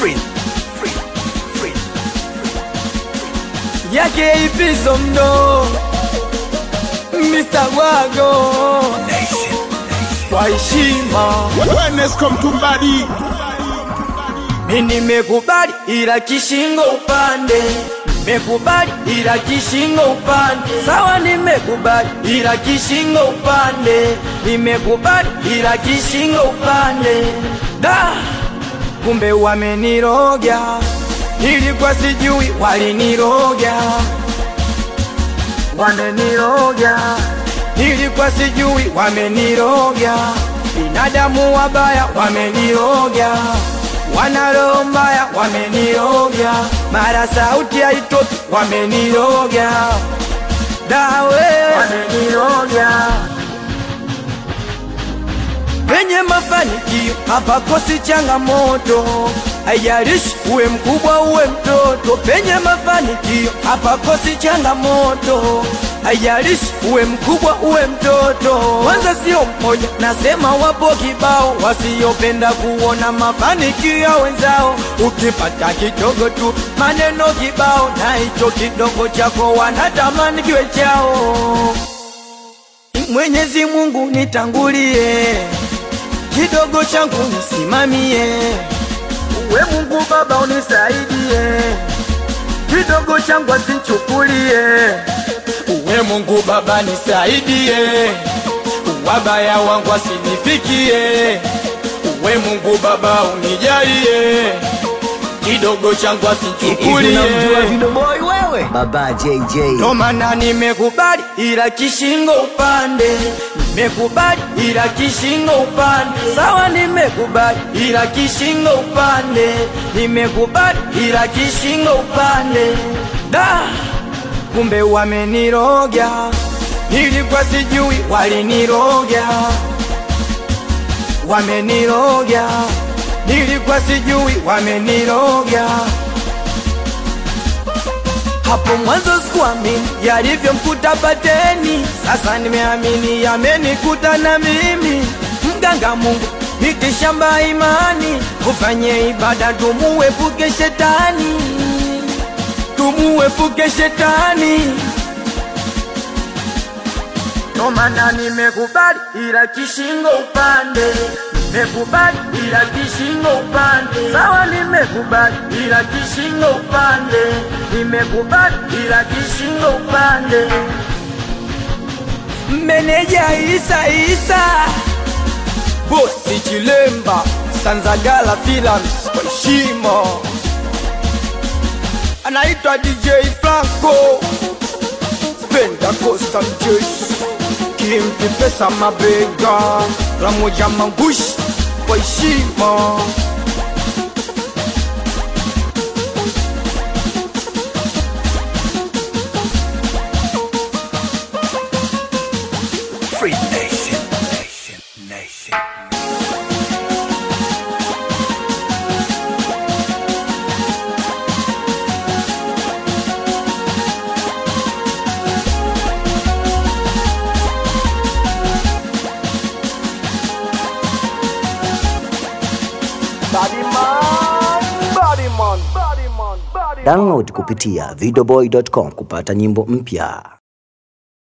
Free. Free. Free. yake ipizo mdo Mr. Wago Nation. kwa heshima Wellness come to body. mi nimekubali ila kishingo upande nimekubali ila kishingo upande sawa nimekubali ila kishingo upande nimekubali ila kishingo upande da kumbe wameniroga nilikuwa sijui waliniroga wameniroga nilikuwa sijui wameniroga binadamu wabaya wameniroga wana roho mbaya wameniroga mara sauti haitoki wameniroga dawe wameniroga penye mafanikio hapakosi changamoto, haijalishi uwe mkubwa uwe mtoto. Penye mafanikio hapakosi changamoto, haijalishi uwe mkubwa uwe mtoto. Kwanza sio mmoja, nasema wapo kibao wasiopenda kuona mafanikio ya wenzao. Ukipata kidogo tu maneno kibao, na hicho kidogo chako wanatamani kiwe chao. Mwenyezi Mungu nitangulie, kidogo changu nisimamie. Uwe Mungu Baba unisaidie, kidogo changu asinchukulie. Uwe Mungu Baba nisaidie, wabaya wangu asinifikie. Uwe Mungu Baba unijalie, kidogo changu asinchukulie. Unamjua Video Boy wewe? Baba JJ. Ndo maana nimekubali ila kishingo upande, nimekubali ila kishingo upande, sawa, nimekubali ila kishingo upande, nimekubali ila kishingo upande. Da, kumbe wameniroga, nilikuwa sijui waliniroga, wameniroga, nilikuwa sijui wameniroga hapo mwanzo sikuamini yalivyomkuta Pateni, sasa nimeamini yamenikuta na mimi. Mganga Mungu miti shamba imani, ufanye ibada tumuepuke shetani, tumuepuke shetani. Ndo maana nimekubali ila kishingo upande, nimekubali ila kishingo upande, sawa, nimekubali ila kishingo upande, nimekubali ila kishingo upande. Meneja Isa Isa, bosi Chilemba, Sanzagala Films kwa heshima, anaitwa DJ Franco Penda Costa mjeshi kimpi pesa mabega Ramoja Mangushi kwa heshima Free Nation. Nation. Nation. Download kupitia videoboy.com kupata nyimbo mpya.